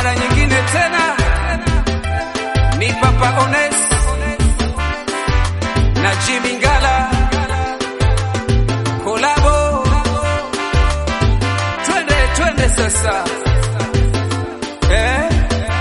mara nyingine tena ni Papa Ones na Jimmy Ngala kolabo, twende twende sasa eh?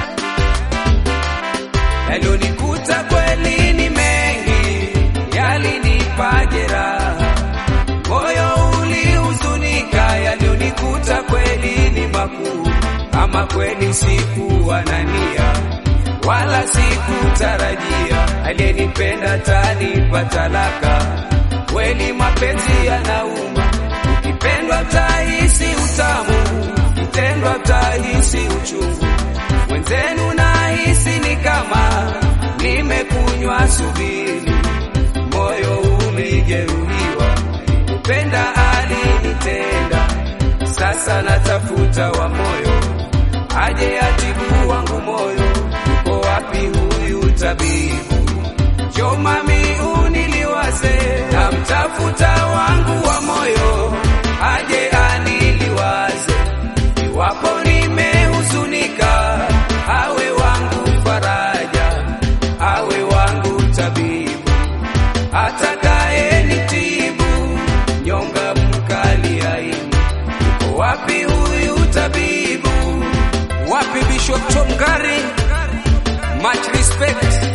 Yalionikuta kweli ni mengi, yalinipa jeraha, moyo ulihuzunika. Yalionikuta kweli ni makuu, ama kweli sikuwa na nia wala sikutarajia. Aliyenipenda tanipa talaka, kweli mapenzi yanauma. Ukipendwa utahisi utamu, ukitendwa utahisi uchungu. Mwenzenu nahisi ni kama nimekunywa subiri, moyo ulijeruhiwa, kupenda alinitenda. Sasa natafuta wa moyo, aje atibu wangu moyo. Yuko wapi huyu tabibu? Jo mami, uniliwaze, namtafuta wangu wa moyo, aje aniliwaze. Iwapo nimehuzunika, awe wangu faraja, awe wangu tabibu, atakaye nitibu nyonga mkali aibu. Yuko wapi huyu tabibu? Wapi Bishop Tom Gari? Much respect.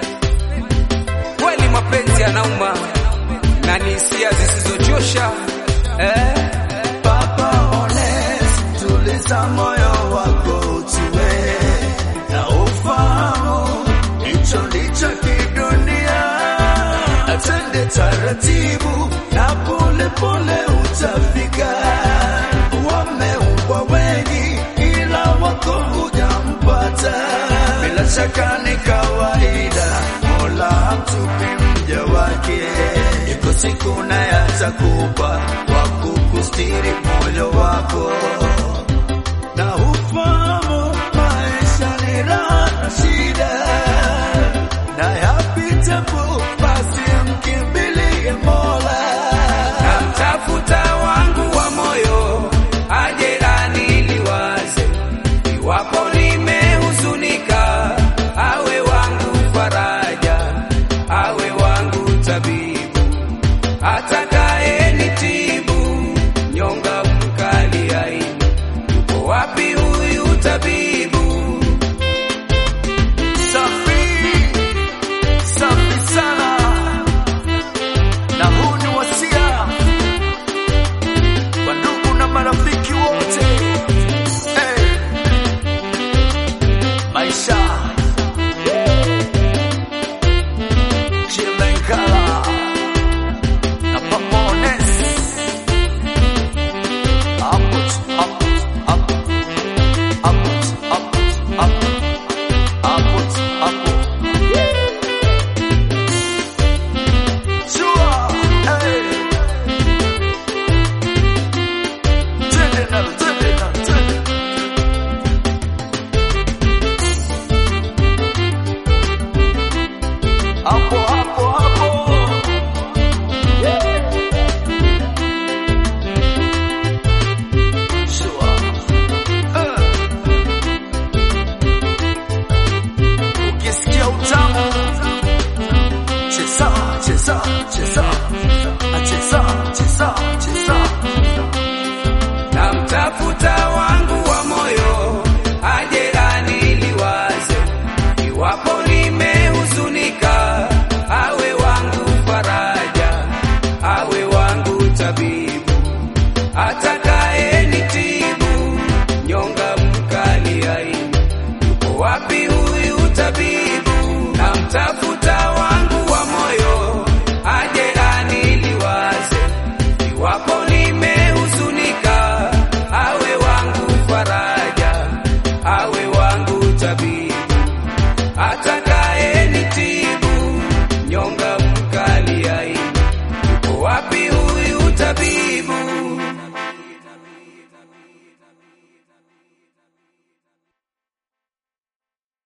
Kweli mapenzi yanauma na ni hisia zisizochosha eh? Papa Ones, tuliza moyo wako utue na ufahamu hicho ndicho kidunia. Atende taratibu na pole pole utafika. Wameumbwa wengi ila wako hujampata. Bila shaka ni kawaida, Mola hamtupi mja wake. Iko siku naye atakupa wa kukustiri moyo wako na ufahamu maisha ni raha na shida na yapitapo, basi mkimbilie Mola. Namtafuta wangu wa moyo, aje aniliwaze. Iwapo nimehuzunika, awe wangu faraja, awe wangu tabibu, atakaye nitibu nyonga mkali aibu. Yuko wapi huyu tabibu? Safi, safi sana. Na huu ni wasia kwa ndugu na marafiki wote. Hey. Maisha Chilenkala na Pamones. Upward, upward, upward, upward, upward, upward. Upwards, upwards. Sure, hey. Twende nalo, twende nalo, twende. Hapo, hapo, hapo. Sure. Eh. Ukisikia utamu cheza cheza cheza cheza cheza cheza Namtafuta wangu wa moyo, aje aniliwaze. Iwapo nimehuzunika, awe wangu faraja, awe wangu tabibu, ataka